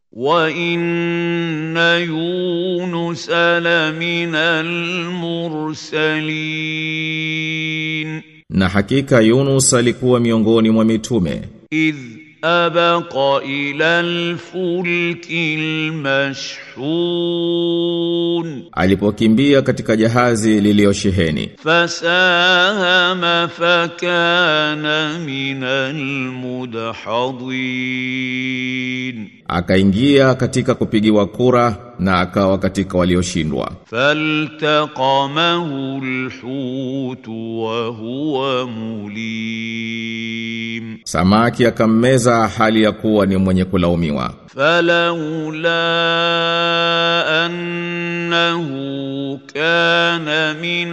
وان يونس لمن المرسلين Na hakika Yunus alikuwa miongoni mwa mitume اذ ابق الى الفلك المشحون alipokimbia katika jahazi liliyosheheni فساهم فكان من المدحضين akaingia katika kupigiwa kura na akawa katika walioshindwa فالتقمه الحوت وهو مليم samaki akammeza hali ya kuwa ni mwenye kulaumiwa فلولا انه كان من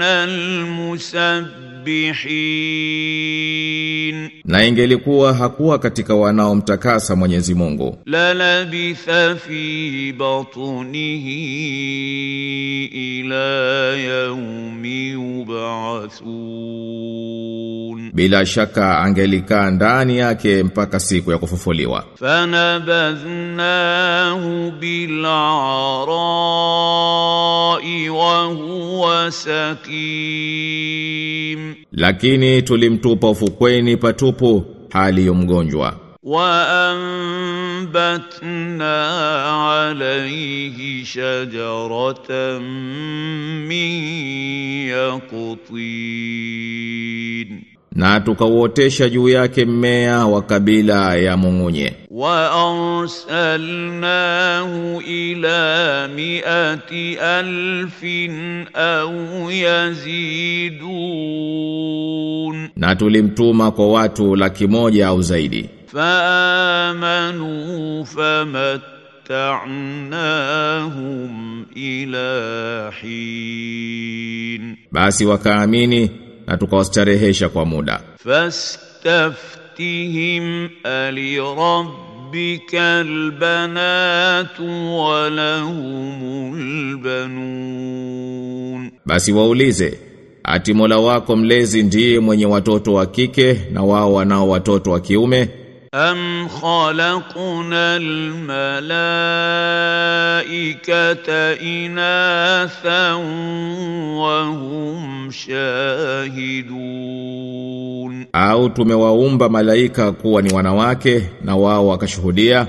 المسبحين na ingelikuwa hakuwa katika wanaomtakasa Mwenyezi Mungu للبث في بطنه الى يوم يبعثون bila shaka angelikaa ndani yake mpaka siku ya kufufuliwa فنبذناه بالعراء وهو سقيم lakini tulimtupa ufukweni patupu hali ya mgonjwa وأنبتنا عليه شجرة من يقطين na tukauotesha juu yake mmea wa kabila ya mung'unye وأرسلناه إلى مئة ألف أو يزيدون na tulimtuma kwa watu laki moja au zaidi فآمنوا فمتعناهم إلى حين basi wakaamini na tukawastarehesha kwa muda فاستفتهم ألربك البنات ولهم البنون basi waulize ati Mola wako mlezi ndiye mwenye watoto wa kike na wao wanao watoto wa kiume أم خلقنا الملائكة إناثا وهم شاهدون au tumewaumba malaika kuwa ni wanawake na wao wakashuhudia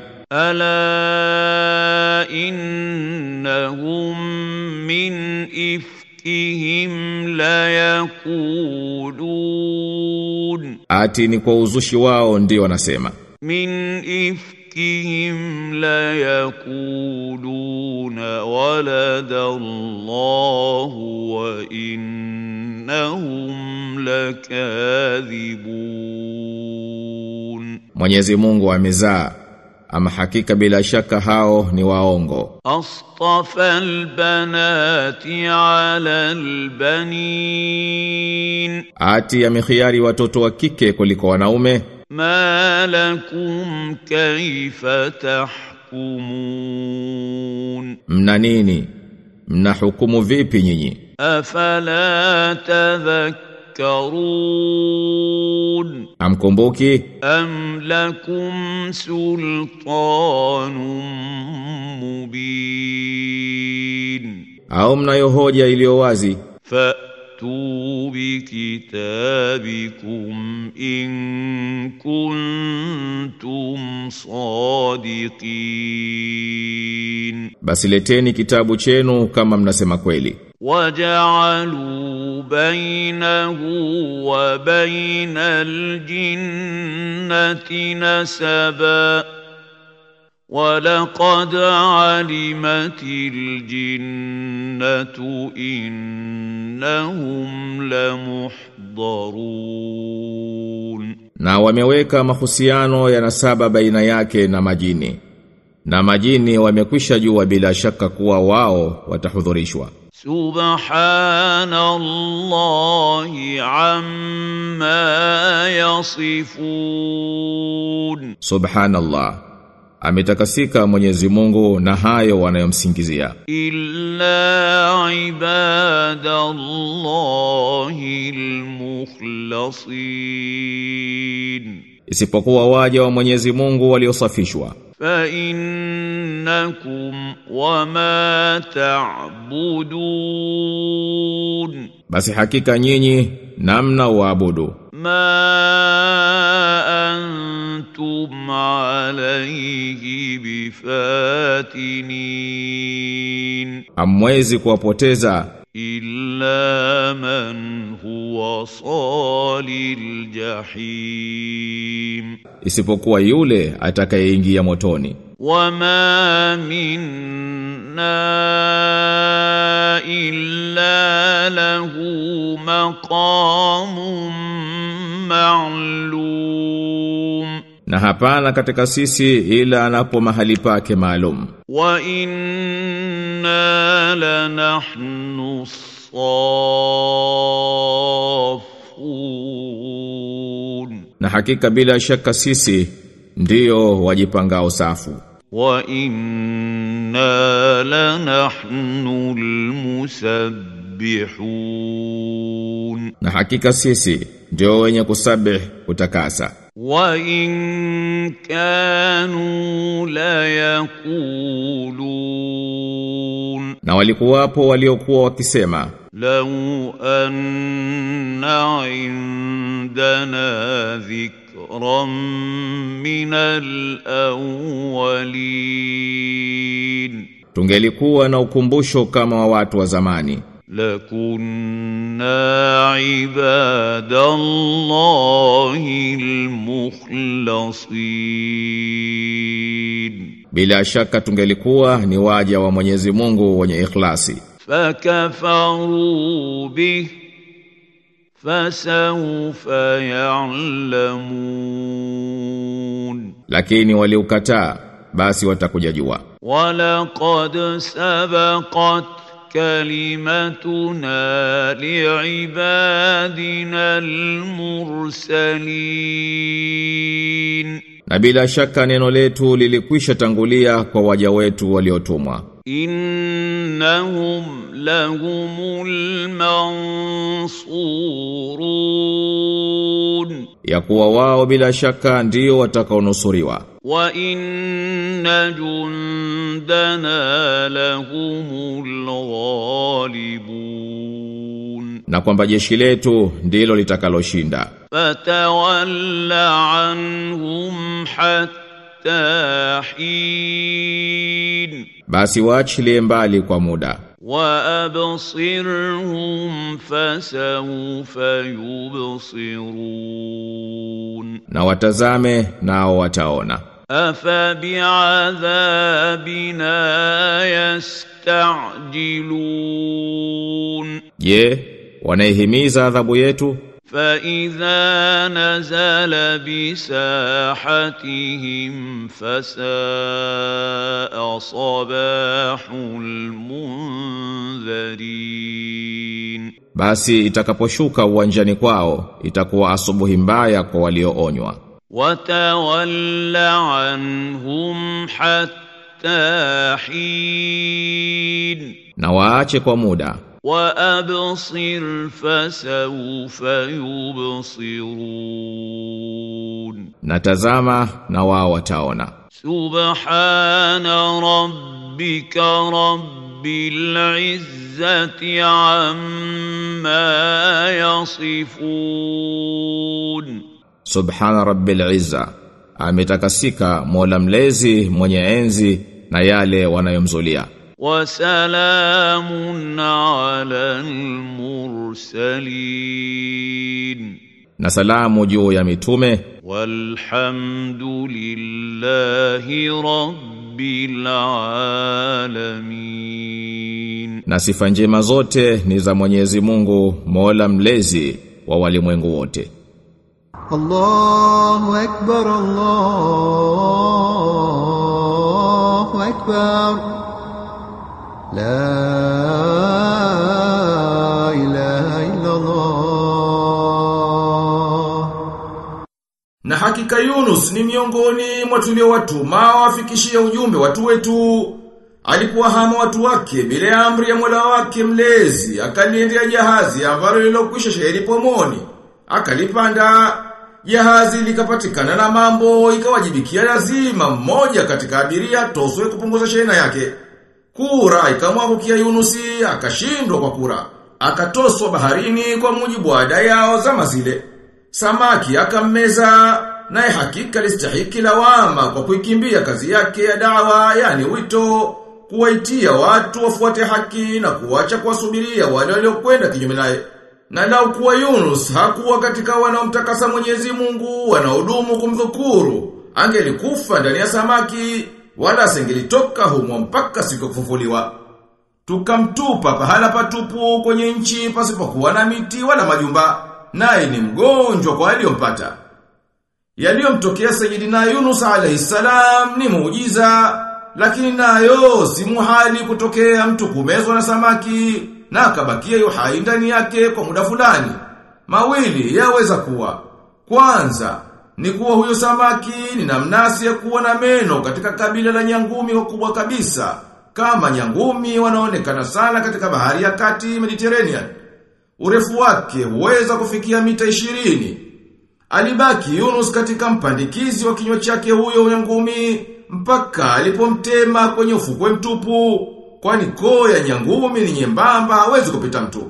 ألا إنهم من إفكهم ليقولون ati ni kwa uzushi wao ndio wanasema من إفكهم ليقولون ولد الله وإنهم لكاذبون Mwenyezi Mungu amezaa ama hakika bila shaka hao ni waongo أصطفى البنات على البنين ati amekhiari watoto wa kike kuliko wanaume ما لكم كيف تحكمون mna nini mna hukumu vipi nyinyi أفلا تذكرون amkumbuki أم لكم سلطان مبين au mnayo hoja iliyo wazi فأتوا بكتابكم إن كنتم صادقين basi leteni kitabu chenu kama mnasema kweli وجعلوا بينه وبين الجنة نسبا ولقد علمت الجنة إنهم لمحضرون na wameweka mahusiano ya nasaba baina yake na majini na majini wamekwisha jua bila shaka kuwa wao watahudhurishwa سبحان الله عما يصفون subhanallah ametakasika Mwenyezi Mungu na hayo wanayomsingizia إلا عباد الله المخلصين isipokuwa waja wa Mwenyezi Mungu waliosafishwa فإنهم إنكم وما تعبدون Basi hakika nyinyi namna waabudu ما أنتم عليه بفاتنين hamwezi kuwapoteza إلا من هو صال الجحيم isipokuwa yule atakayeingia motoni وما منا إلا له مقام معلوم na hapana katika sisi ila anapo mahali pake maalum وإنا لنحن الصافون na hakika bila shaka sisi ndiyo wajipangao safu وإنا لنحن المسبحون na hakika sisi ndio wenye kusabih kutakasa وإن كانوا ليقولون na walikuwapo waliokuwa wakisema لو أن عندنا ذكرا من الأولين tungelikuwa na ukumbusho kama wa watu wa zamani لكنا عباد الله المخلصين bila shaka tungelikuwa ni waja wa Mwenyezi Mungu wenye ikhlasi فكفروا به فسوف يعلمون lakini waliukataa basi watakuja jua ولقد سبقت كلمتنا لعبادنا المرسلين na bila shaka neno letu lilikwisha tangulia kwa waja wetu waliotumwa إنهم لهم المنصورون ya kuwa wao bila shaka ndio watakaonusuriwa وإن جندنا لهم الغالبون na kwamba jeshi letu ndilo litakaloshinda فتول عنهم حتى حين basi waachilie mbali kwa muda وأبصرهم فسوف يبصرون na watazame nao wataona أفبعذابنا يستعجلون je wanaihimiza adhabu yetu فإذا نزل بساحتهم فساء صباح المنذرين basi itakaposhuka uwanjani kwao itakuwa asubuhi mbaya kwa walioonywa وتول عنهم حتى حين na waache kwa muda وأبصر فسوف يبصرون na tazama na wao wataona سبحان ربك رب العزة عما يصفون subhana rabbil izza ametakasika mola mlezi mwenye enzi na yale wanayomzulia وسلام على المرسلين na salamu juu ya mitume والحمد لله رب العالمين na sifa njema zote ni za Mwenyezi Mungu Mola mlezi wa walimwengu wote الله أكبر الله أكبر لا إله إلا الله Na hakika Yunus ni miongoni mwa tuliowatuma wafikishie ujumbe watu wetu. Alikuwa hama watu wake bila ya amri ya Mola wake mlezi, akaliendea jahazi ambalo lilokwisha sheheri pomoni. Akalipanda jahazi likapatikana na mambo ikawajibikia lazima mmoja katika abiria toswe kupunguza shehena yake. Kura ikamwangukia Yunusi akashindwa kwa kura. Akatoswa baharini kwa mujibu wa ada yao zama zile. Samaki akammeza naye hakika listahiki lawama kwa kuikimbia kazi yake ya dawa yani wito kuwaitia watu wafuate haki na kuacha kuwasubiria wale waliokwenda kinyume naye. Na lau kuwa Yunus hakuwa katika wanaomtakasa Mwenyezi Mungu wanaodumu kumdhukuru, angelikufa ndani ya samaki wala asingelitoka humo mpaka siku ya kufufuliwa. Tukamtupa pahala patupu kwenye nchi pasipokuwa na miti wala majumba, naye ni mgonjwa kwa aliyompata. Yaliyomtokea Sayyidina Yunus alayhi salam ni muujiza, lakini nayo si muhali kutokea mtu kumezwa na samaki na akabakia yuhai ndani yake kwa muda fulani. Mawili yaweza kuwa. Kwanza, ni kuwa huyo samaki ni namnasi ya kuwa na meno katika kabila la nyangumi wakubwa kabisa, kama nyangumi wanaonekana sana katika bahari ya kati Mediterranean. Urefu wake huweza kufikia mita ishirini. Alibaki Yunus katika mpandikizi wa kinywa chake huyo nyangumi mpaka alipomtema kwenye ufukwe mtupu, kwani koo ya nyangumi ni nyembamba hawezi kupita mtu.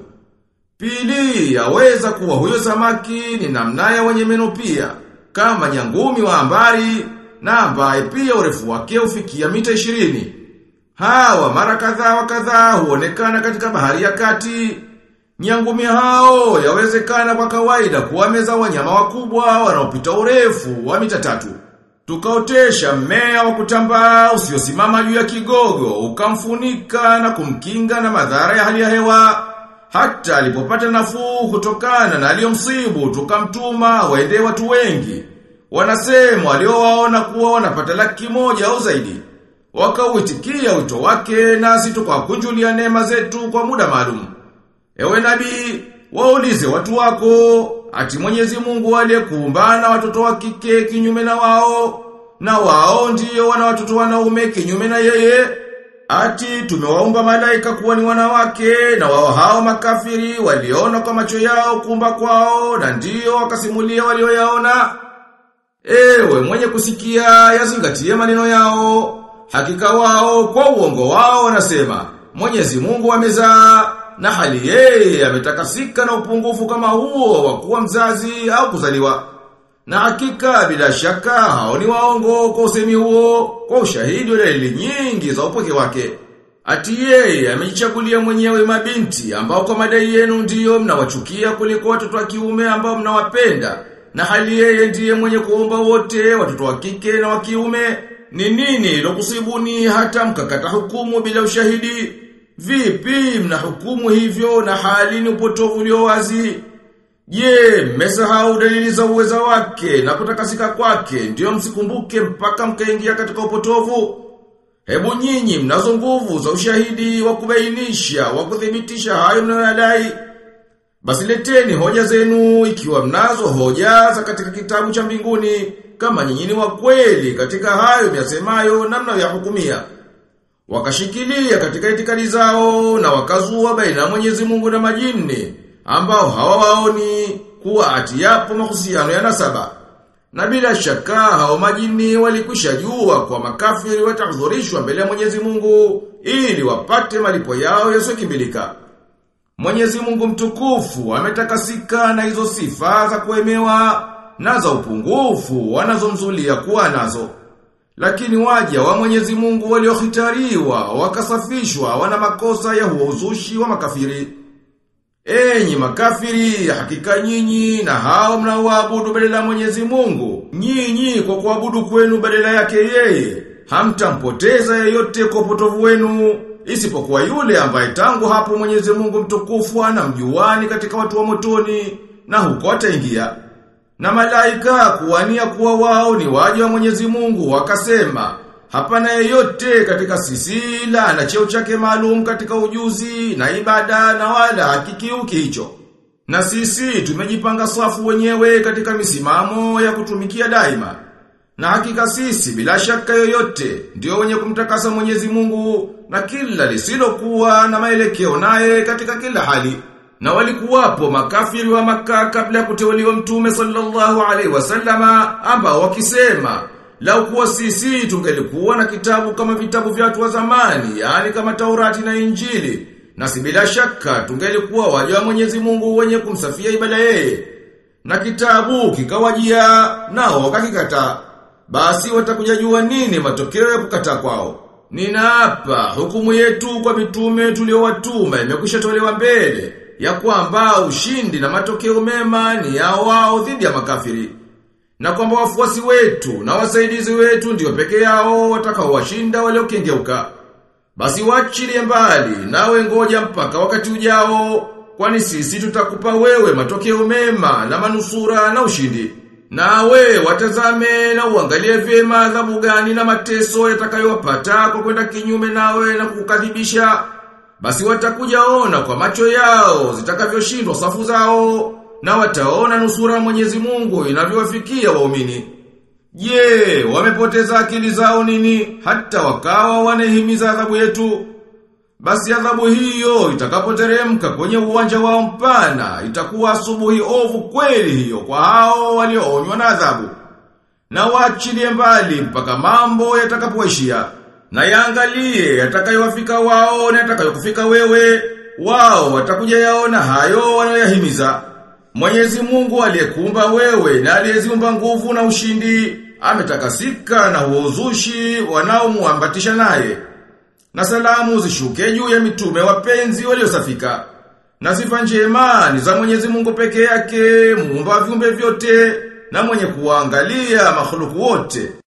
Pili, yaweza kuwa huyo samaki ni namnaya wenye meno pia, kama nyangumi wa ambari na ambaye pia urefu wake ufikia mita ishirini. Hawa mara kadhaa wa kadhaa huonekana katika bahari ya kati. Nyangumi hao yawezekana kwa kawaida kuwameza wanyama wakubwa wanaopita urefu wa mita tatu. Tukaotesha mmea wa kutambaa usiosimama juu ya kigogo, ukamfunika na kumkinga na madhara ya hali ya hewa. Hata alipopata nafuu kutokana na aliyomsibu, tukamtuma waende watu wengi. Wanasema waliowaona kuwa wanapata laki moja au zaidi. Wakauitikia wito wake nasi tukakunjulia neema zetu kwa muda maalum. Ewe nabii, waulize watu wako, ati Mwenyezi Mungu aliyekuumbana watoto wa kike kinyume na wao, na wao ndiyo wana watoto wanaume kinyume na yeye. Ati tumewaumba malaika kuwa ni wanawake na wao hao makafiri waliona kwa macho yao kumba kwao na ndiyo wakasimulia walioyaona. Ewe mwenye kusikia yazingatie maneno yao. Hakika wao kwa uongo wao wanasema Mwenyezi Mungu amezaa na hali yeye ametakasika na upungufu kama huo wa kuwa mzazi au kuzaliwa. Na hakika bila shaka hao ni waongo kwa usemi huo kwa ushahidi wa dalili nyingi za upweke wake. Ati yeye amejichagulia mwenyewe mabinti ambao kwa madai yenu ndiyo mnawachukia kuliko watoto wa kiume ambao mnawapenda. Na hali yeye ndiye mwenye kuomba wote watoto wa kike na wa kiume. Ni nini lokusibuni hata mkakata hukumu bila ushahidi? Vipi mnahukumu hivyo na hali ni upotovu ulio wazi? Je, mmesahau dalili za uweza wake na kutakasika kwake ndio msikumbuke mpaka mkaingia katika upotovu? Hebu nyinyi mnazo nguvu za ushahidi wa kubainisha, wa kuthibitisha hayo mnayoyadai. Basi leteni hoja zenu ikiwa mnazo hoja za katika kitabu cha mbinguni kama nyinyi ni wa kweli katika hayo myasemayo na mnayoyahukumia. Wakashikilia katika itikadi zao na wakazua baina ya Mwenyezi Mungu na majini ambao hawawaoni kuwa ati yapo mahusiano ya nasaba. Na bila shaka hao majini walikwisha jua kwa makafiri watahudhurishwa mbele ya Mwenyezi Mungu ili wapate malipo yao yasiyokimbilika. Mwenyezi Mungu mtukufu ametakasika na hizo sifa za kuemewa na za upungufu wanazomzulia kuwa nazo. Lakini waja wa Mwenyezi Mungu waliohitariwa wakasafishwa wana makosa ya huo uzushi wa makafiri. Enyi makafiri, hakika nyinyi na hao mnaoabudu badala ya Mwenyezi Mungu, nyinyi kwa kuabudu kwenu badala yake yeye, hamtampoteza yeyote kwa upotovu wenu, isipokuwa yule ambaye tangu hapo Mwenyezi Mungu mtukufu anamjuani katika watu wa motoni na huko ataingia. Na malaika kuwania kuwa wao ni waja wa Mwenyezi Mungu wakasema, hapana yeyote katika sisi la na cheo chake maalum katika ujuzi na ibada na wala hakikiuki hicho. Na sisi tumejipanga safu wenyewe katika misimamo ya kutumikia daima. Na hakika sisi bila shaka yoyote ndio wenye kumtakasa Mwenyezi Mungu na kila lisilokuwa na maelekeo naye katika kila hali. Na walikuwapo makafiri wa maka kabla ya kuteuliwa mtume sallallahu alaihi wasallama ambao wakisema lau kuwa sisi tungelikuwa na kitabu kama vitabu vya watu wa zamani, yani kama Taurati na Injili, na si bila shaka tungelikuwa waja wa Mwenyezi Mungu wenye kumsafia ibada yeye. Na kitabu kikawajia nao wakakikataa. Basi watakuja jua nini matokeo ya kukataa kwao. Ninaapa hukumu yetu kwa mitume tuliowatuma imekwisha tolewa mbele ya kwamba ushindi na matokeo mema ni ya wao dhidi ya makafiri. Na kwamba wafuasi wetu na wasaidizi wetu ndio peke yao watakaowashinda waliokengeuka. Basi wachilie mbali nawe ngoja mpaka wakati ujao kwani sisi tutakupa wewe matokeo mema na manusura na ushindi. Nawe watazame na uangalie vyema adhabu gani na mateso yatakayowapata kwa kwenda kinyume nawe na kukadhibisha. Basi watakuja ona kwa macho yao zitakavyoshindwa safu zao na wataona nusura Mwenyezi Mungu inavyowafikia waumini. Je, wamepoteza akili zao nini hata wakawa wanahimiza adhabu yetu? Basi adhabu hiyo itakapoteremka kwenye uwanja wao mpana itakuwa asubuhi ovu kweli hiyo kwa hao walioonywa na adhabu. Na waachilie mbali mpaka mambo yatakapoishia. Na yaangalie yatakayowafika wao na yatakayokufika wewe, wao watakuja yaona hayo wanayoyahimiza. Mwenyezi Mungu aliyekuumba wewe na aliyeziumba nguvu na ushindi, ametakasika na huo uzushi wanaomuambatisha naye. Na salamu zishuke juu ya mitume wapenzi waliosafika. Na sifa njema ni za Mwenyezi Mungu peke yake, muumba wa viumbe vyote na mwenye kuangalia makhluku wote.